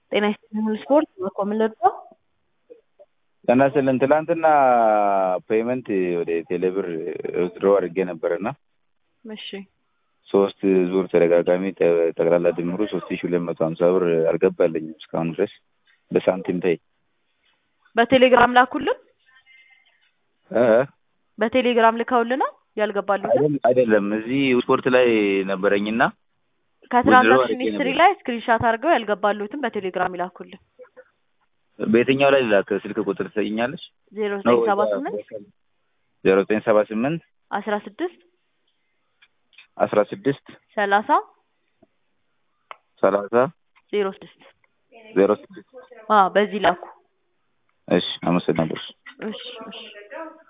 ጤና ይስጥልኝ ስፖርት በኮምን ልርዳው? ጤና ይስጥልን ትላንትና ፔመንት ወደ ቴሌብር ዊዝድሮ አድርጌ ነበርና እሺ ሶስት ዙር ተደጋጋሚ ጠ- ጠቅላላ ድምሩ ሶስት ሺ ሁለት መቶ ሀምሳ ብር አልገባልኝም እስካሁን ድረስ በሳንቲም ታይ በቴሌግራም ላኩልን። እ እ በቴሌግራም ልከውልናል። ያልገባሉትን አይደል- አይደለም እዚህ ስፖርት ላይ ነበረኝና ከትራንዛክሽን አድርጌ ሂስትሪ ነበር። ላይ ስክሪንሻት አድርገው ያልገባሉትን በቴሌግራም ይላኩልን። በየትኛው ላይ ላክ ስልክ ቁጥር ትሰኛለች? ዜሮ ዘጠኝ ሰባ ስምንት ዜሮ ዘጠኝ ሰባ ስምንት አስራ ስድስት አስራ ስድስት ሰላሳ ሰላሳ ዜሮ ስድስት ዜሮ ስድስት በዚህ ላኩ። እሺ አመሰግናለሁ። እሺ እሺ